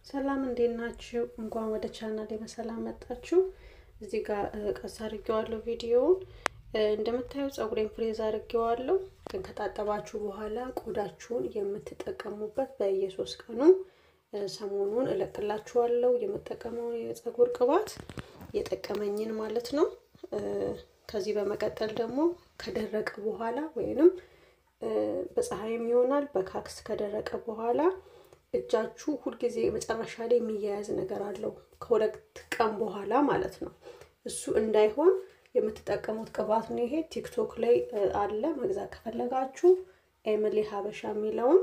ሰላም እንዴት ናችሁ? እንኳን ወደ ቻናሌ በሰላም መጣችሁ። እዚህ ጋር ቀስ አድርጌዋለሁ ቪዲዮውን። እንደምታዩ ፀጉሬን ፍሬዝ አድርጌዋለሁ። ግን ከታጠባችሁ በኋላ ቆዳችሁን የምትጠቀሙበት በየሶስት ቀኑ ሰሞኑን እለቅላችኋለሁ የምጠቀመው የፀጉር ቅባት የጠቀመኝን ማለት ነው። ከዚህ በመቀጠል ደግሞ ከደረቀ በኋላ ወይንም በፀሐይም ይሆናል በካክስ ከደረቀ በኋላ እጃችሁ ሁልጊዜ መጨረሻ ላይ የሚያያዝ ነገር አለው ከሁለት ቀን በኋላ ማለት ነው። እሱ እንዳይሆን የምትጠቀሙት ቅባት ነው። ይሄ ቲክቶክ ላይ አለ መግዛት ከፈለጋችሁ ኤምሊ ሀበሻ የሚለውን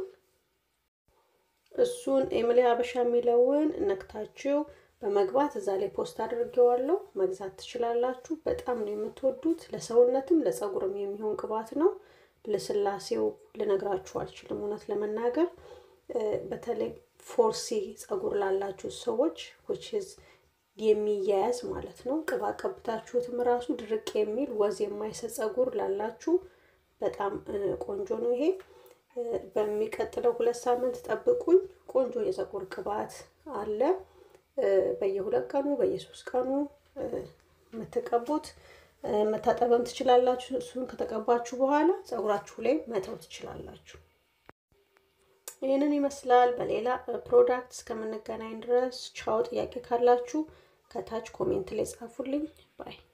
እሱን ኤምሊ ሀበሻ የሚለውን ነክታችሁ በመግባት እዛ ላይ ፖስት አድርጌዋለሁ መግዛት ትችላላችሁ። በጣም ነው የምትወዱት። ለሰውነትም ለፀጉርም የሚሆን ቅባት ነው። ልስላሴው ልነግራችሁ አልችልም እውነት ለመናገር በተለይ ፎርሲ ፀጉር ላላችሁ ሰዎች ዊችዝ የሚያያዝ ማለት ነው። ቅባ ቀብታችሁትም ራሱ ድርቅ የሚል ወዝ የማይሰጥ ፀጉር ላላችሁ በጣም ቆንጆ ነው ይሄ። በሚቀጥለው ሁለት ሳምንት ጠብቁኝ። ቆንጆ የፀጉር ቅባት አለ። በየሁለት ቀኑ በየሶስት ቀኑ የምትቀቡት መታጠብም ትችላላችሁ። እሱን ከተቀባችሁ በኋላ ፀጉራችሁ ላይ መተው ትችላላችሁ። ይህንን ይመስላል። በሌላ ፕሮዳክት እስከምንገናኝ ድረስ ቻው። ጥያቄ ካላችሁ ከታች ኮሜንት ላይ ጻፉልኝ ባይ